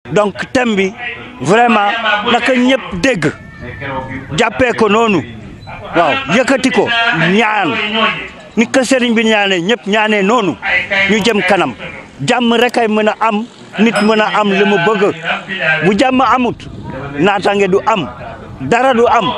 donc thème bi vraiment naka ñëpp dégg jàppee ko noonu waaw yëkkati ko ñaan ni ko sëriñ bi ñaanee ñëpp ñaanee noonu ñu jëm kanam jàmm rek ay mën a am nit mën a am li mu bëgg bu jàmm amut naataange du am dara du am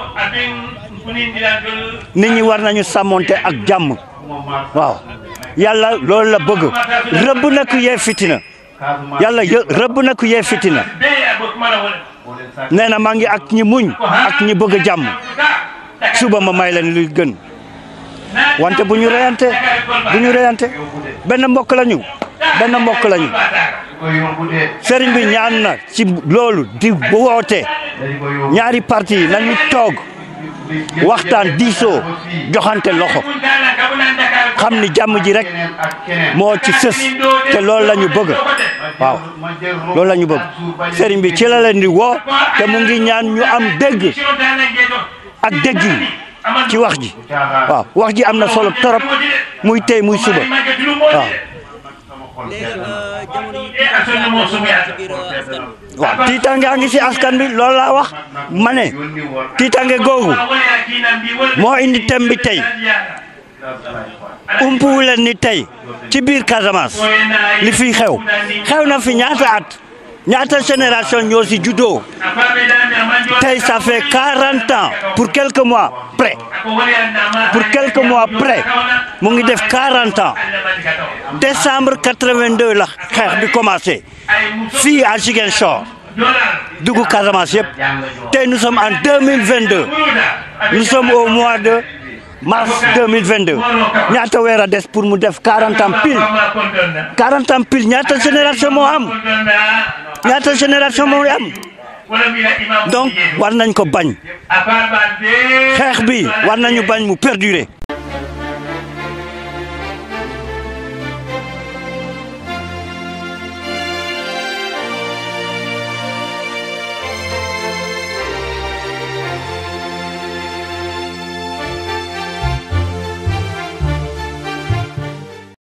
nit ñi war nañu sàmmonte ak jàmm waaw yàlla loolu la bëgg rëbb na ku yee fitina yàlla yë rëbb na ku yee fitina nee na maa ngi ak ñi muñ ak ñi bëgg jàmm suba ma may leen luy gën wante bu ñu reyante bu ñu reyante benn mbokk lañu benn mbokk lañu sëriñ bi ñaan na ci loolu di woote ñaari parti yi nañu toog waxtaan diisoo joxante loxo xam ni jàmm ji rek moo ci sës te loolu la ñu bëgg waaw loolu la ñu bëgg sëriñ bi ci la leen di woo te mu ngi ñaan ñu am dégg ak dégg yi ci wax ji waaw wax ji am na solo torop muy tey muy suba waaw waaw tiitange a ngi si askan bi loolu laa wax ma ne tiitange googu moo indi thème bi tey umpuwu leen ni tey ci biir Casamance li fi xew xew na fi ñaata at ñaata génération ñoo si juddoo tey ça fait 40 ans pour quelques mois près pour quelques mois près mu ngi def 40 ans décembre 82 la xeex bi commencé fii à Ziguinchor dugg Casamance yëpp tey nous sommes en 2022 nous sommes au mois de mars 2022 ñaata weer a des pour mu def 40 ans pile 40 ans pile ñaata génération moo am ñaata génération moo am donc war nañ ko bañ xeex bi war nañu bañ mu perdurer